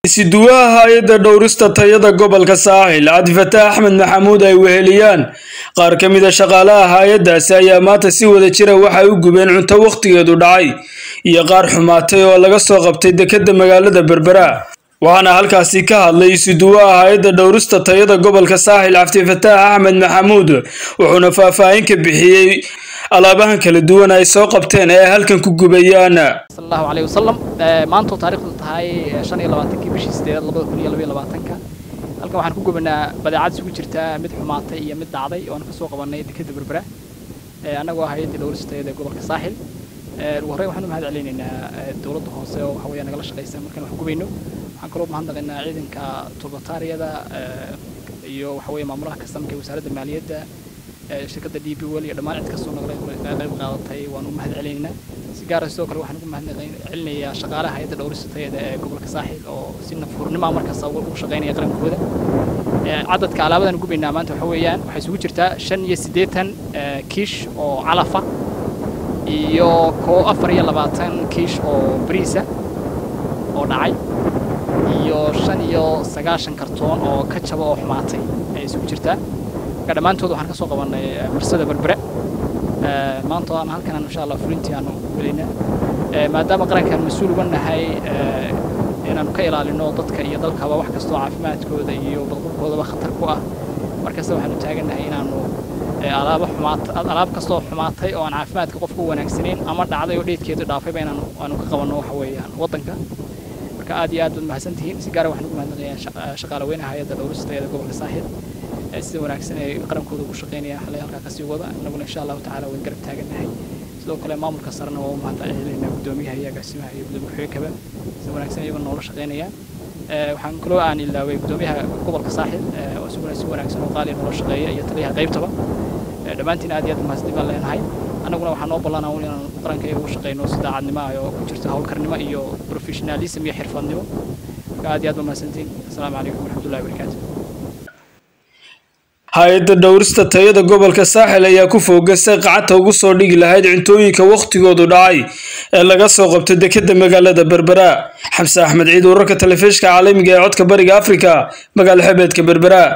isiduwaha hay-adda dhowrista tayada gobolka saaxil cabdifataax axmed maxamuud ay weheliyaan qaar ka mida shaqaalaha hay-addaasi ayaa maanta si wada jira waxay u gubeen cunto wakhtigeedu dhacay iyo qaar xumaatay oo laga soo qabtay dekedda magaalada berbera waxaana halkaasi ka hadlay isuduwaha hay-adda dhowrista tayada gobolka saaxil cabdifataax axmed maxamuud wuxuuna faahfaahin ka bixiyey alaabahan kala duwan ay soo qabteen ee halkan ku gubayaan sallallahu alayhi wasallam maanta taariikhdu tahay 25 bishii 8 2022 halkan waxaan ku gubanaa badeecad isugu jirta mid xumaatay iyo mid dhacday oo aan ka soo qabanay dekedda berbera annagoo hay'adda dhowristeeda gobolka saaxil ugu horreyn waxaan u mahad celinaynaa dowladda hoose oo waxa weeye nagala shaqaysa markaan wax gubayno waxaan kaloo mahadnaqaynaa ciidanka turbataariyada iyo waxa weeye maamulaha kastamka ee wasaaradda maaliyadda shirkadda d b wel iyo dhammaan cid kastoo nagala qayb qaadatay waan u mahad celinaynaa si gaara sidoo kale waxaan ugu mahad celinayaa shaqaalaha hay'adda dhowrista tayada ee gobolka saaxil oo si nafhurnimo markasta ugu shaqaynaya qarankooda cadadka alaabadan gubaynaa maanta waxa weeyaan waxay isugu jirtaa shan iyo siddeetan kiish oo calafa iyo koo afar iyo labaatan kiish oo bariisa oo dhacay iyo shan iyo sagaashan kartoon oo ka jaba oo xumaatay ayay isugu jirtaa marka dhammaantood waxaan ka soo qabannay marsada berbere maanta aan halkan insha allah fulintii aanu gelayna maadaama qarankan mas-uul uga nahay inaanu ka ilaalino dadka iyo dalkaba wax kastoo caafimaadkooda iyo badqabkoodaba khatar ku ah markasta waxaanu taagannahay inaanu alaabo xumaata alaab kastoo xumaatay oo aan caafimaadka qofka u wanaagsanayn ama dhacday oo dheedkeedu dhaafayba inaanu aanu ka qabanno waxa weeyaan waddanka marka aad iyo aad baad mahadsantihiin si gaara waxaan ugu mahadnaqayaa shaqaale weynaha hay'adda dhowristeeda gobolka saaxil sida wanaagsan ay qarankooda ugu shaqaynayaan xalay halkaa kasii wada innaguna insha allahu tacaala wayn garab taagannahay sidoo kale maamulka sarena waa u mahad celinaynaa guddoomiyaha iyo agaasimaha iyo gudoomiye ku-xigeenkaba sida wanaagsan iyagoo noola shaqaynayaan waxaan kaloo aan ilaaway guddoomiyaha gobolka saaxil oo isaguna si wanaagsan oo qaaliya noola shaqeeya iyo taliyaha qaybtaba dhammaantiin aad iyo aad mahadsanid baan leenahay annaguna waxaa noo ballanaa un inaan qaranka ugu shaqayno si daacadnimo ah oo ku jirto howlkarnimo iyo professionalism iyo xirfadnimo marka aad iyo aad baa mahadsantiin asalaamu calaykum waraxmatullahi wabarakaatu hay-adda dhowrista tayada gobolka saaxil ayaa ku foogasay qacanta ugu soo dhigi lahayd cuntooyinka wakhtigoodu dhacay ee laga soo qabtay dekedda magaalada berbera xamse axmed ciid wararka telefishka caalamiga ee codka bariga afrika magaalo xebeedka berbera